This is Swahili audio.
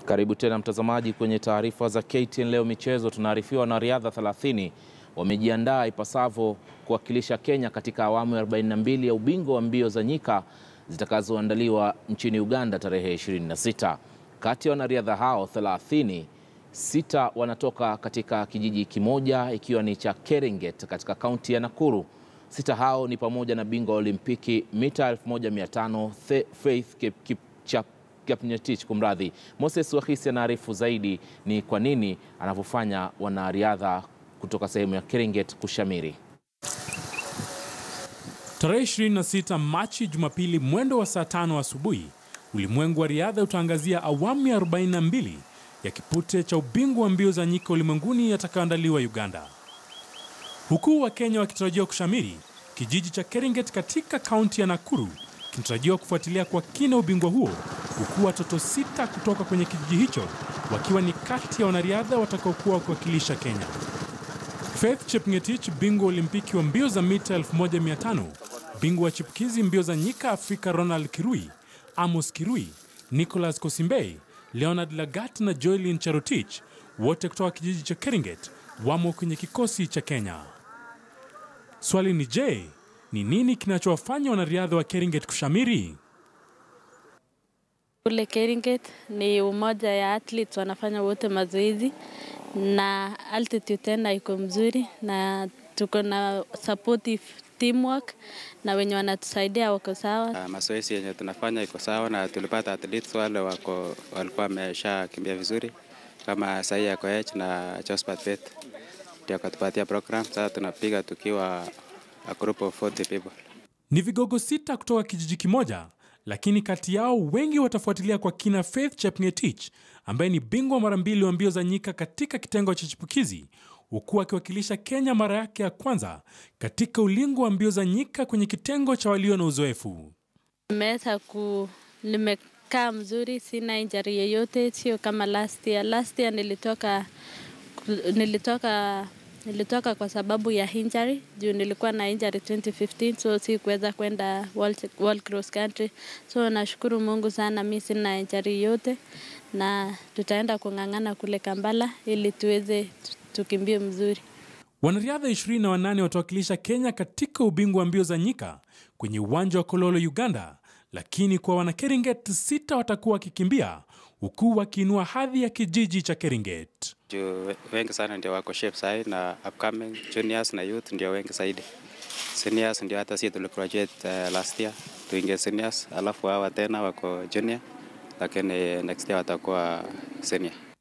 Karibu tena mtazamaji kwenye taarifa za KTN leo michezo. Tunaarifiwa wanariadha 30 wamejiandaa ipasavyo kuwakilisha Kenya katika awamu ya 42 ya ubingwa wa mbio za nyika zitakazoandaliwa nchini Uganda tarehe 26. Kati ya wanariadha hao 30, sita wanatoka katika kijiji kimoja ikiwa ni cha Keringet katika kaunti ya Nakuru. Sita hao ni pamoja na bingwa wa Olimpiki mita 1500 Faith Kipchap Kiprotich kumradhi. Moses Wahisi anaarifu zaidi ni kwa nini anavyofanya wanariadha kutoka sehemu ya Keringet kushamiri. Tarehe 26 Machi, Jumapili, mwendo wa saa tano asubuhi, ulimwengu wa riadha utaangazia awamu ya 42 ya kipute cha ubingwa wa mbio za nyika ulimwenguni yatakayoandaliwa Uganda, huku Wakenya wakitarajiwa kushamiri. Kijiji cha Keringet katika kaunti ya Nakuru kinatarajiwa kufuatilia kwa kina ubingwa huo, huku watoto sita kutoka kwenye kijiji hicho wakiwa ni kati ya wanariadha watakaokuwa wakiwakilisha Kenya. Faith Chepngetich, bingwa olimpiki wa mbio za mita 1500, bingwa wa chipukizi mbio za nyika Afrika Ronald Kirui, Amos Kirui, Nicholas Kosimbei, Leonard Lagat na Joelin Cherotich, wote kutoka kijiji cha Keringet wamo kwenye kikosi cha Kenya. Swali ni je, ni nini kinachowafanya wanariadha wa Keringet kushamiri? Kule Keringet ni umoja ya athletes wanafanya wote mazoezi na altitude tena iko mzuri na tuko na supportive teamwork na wenye wanatusaidia wako sawa. Uh, mazoezi yenye tunafanya iko sawa na tulipata athletes wale wako walikuwa wamesha kimbia vizuri kama Saia ya Koech na Josephat Bet ndio akatupatia program. Sasa tunapiga tukiwa a group of 40 people. Ni vigogo sita kutoka kijiji kimoja, lakini kati yao wengi watafuatilia kwa kina Faith Chepngetich ambaye ni bingwa mara mbili wa mbio za nyika katika kitengo cha chipukizi, huku akiwakilisha Kenya mara yake ya kwanza katika ulingo wa mbio za nyika kwenye kitengo cha walio na uzoefu. Nimeweza ku nimekaa mzuri, sina injury yoyote, sio kama last year. Last year nilitoka nilitoka nilitoka kwa sababu ya injury juu nilikuwa na injury 2015 so si kuweza kwenda world, world cross country so nashukuru Mungu sana, mi sina injury yote na tutaenda kung'ang'ana kule Kampala ili tuweze tukimbie mzuri. Wanariadha 28 watawakilisha Kenya katika ubingwa wa mbio za nyika kwenye uwanja wa Kololo, Uganda, lakini kwa wana Keringet sita watakuwa wakikimbia huku wakiinua hadhi ya kijiji cha Keringet. Juu wengi sana ndio wako shape sahi na upcoming juniors na youth ndio wengi zaidi. Seniors ndio hata sisi tuligraduate uh, last year tuingie seniors, alafu hawa tena wako junior, lakini next year watakuwa senior.